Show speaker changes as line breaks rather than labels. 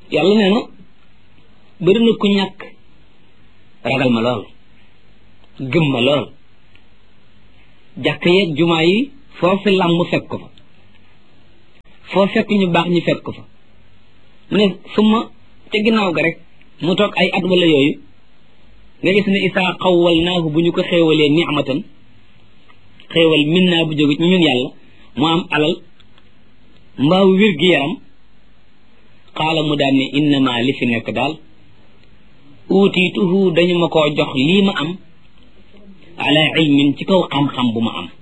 yàlla nee na bëri na ku ñàkk ragal ma lool gëm ma lool jàkk yeeg jumaa yi foofu làmm fekk ko fa foo fekk ñu baax ñu fekk ko fa mu ne suma ca ginnaaw ga rek mu toog ay at wala yooyu nga gis ne isaa xawwal naahu bu ñu ko xéewalee nicmatan xéewal min naa bu jóge ñun yàlla mu am alal mbaaw wér gi yaram xaala mu daan ne innama li fi nekk daal uutiituhu dañu ma koo jox lii ma am ala ilmin ci kaw xam-xam bu ma am